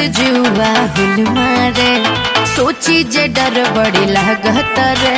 से जुआ हुल मारे सोची जे डर बड़ी लागत रे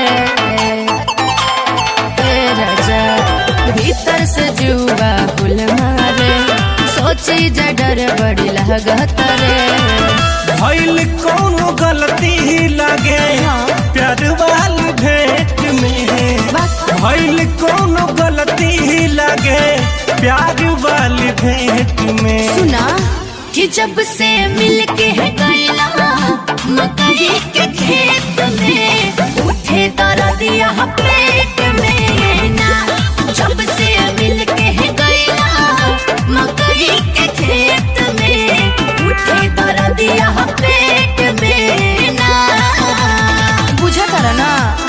ए राजा भीतर से जुआ हुल मारे सोची जे डर बड़ी लागत रे भइल कोनो गलती लगे प्यार वाली भेंट में भइल कोनो गलती लगे प्यार वाली भेंट में सुना कि जब से मिल के है गैला मकई के खेत में उठे दर्दिया पेट में ना जब से मिल के है गैला मकई के खेत में उठे दर्दिया पेट में ना बुझा कर ना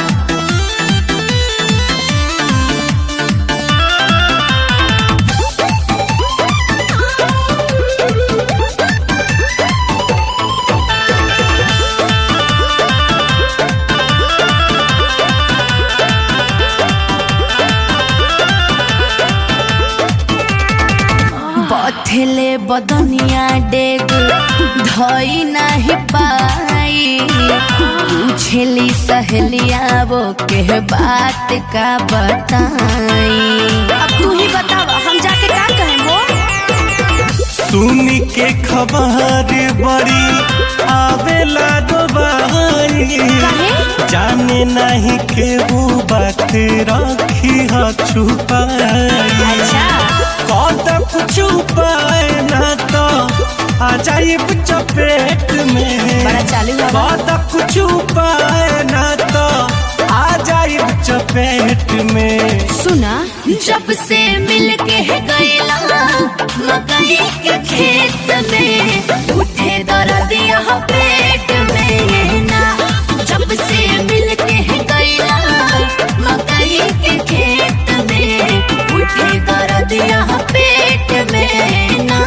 बथेले बदनिया डेग धई नाही पाई पूछेली सहेलिया वो के बात का बताई अब तू ही बतावा हम जाके का कहें वो सुनी के खबर बड़ी आवेला दोबारी काहे? जाने नहीं के वो बात रखी ह छुपाई अच्छा कद कुछ उपाय ना तो आ जाइब चपेट में बड़ा चालू है बा। कद कुछ उपाय ना तो आ जाइब चपेट में सुना जब से मिल के है गैला मकई के खेत में उठे दर्दिया पेट में ना जब से मिल के है गैला मकई के खेत में उठे दर्दिया पेट में ना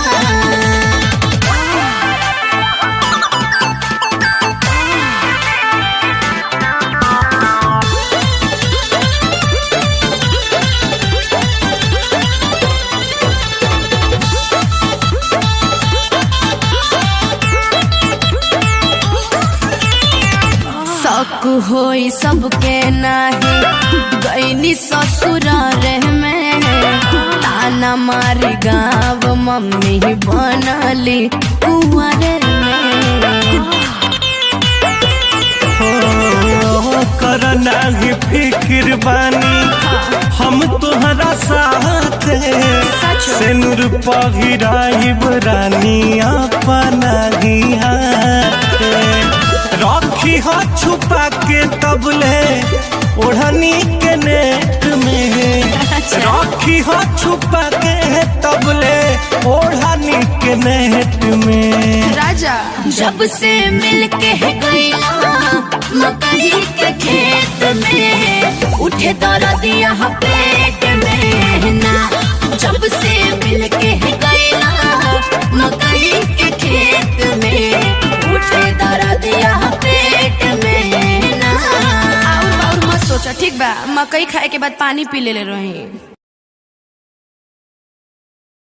शक होई सबके नाही गईनी ससुर रे में ताना मारी गाँव मम्मी बनली कुंवर में हो कर नाही फिक्र बानी हम तोहरा साथ से नूर पहिराइब रानी अपना ही हाथ रखी हो छुपा के तबले ओढ़नी के नेट में रखी हो छुपा के तबले ओढ़नी के नेट में राजा जब से मिल के है गैला मकई के खेत में उठे दर्दिया पेट में ना जब से मिल के है गैला मकई के खेत में उठे दर्दिया पेट में ना और और मत सोचा ठीक बा मकई खाए के बाद पानी पी ले रही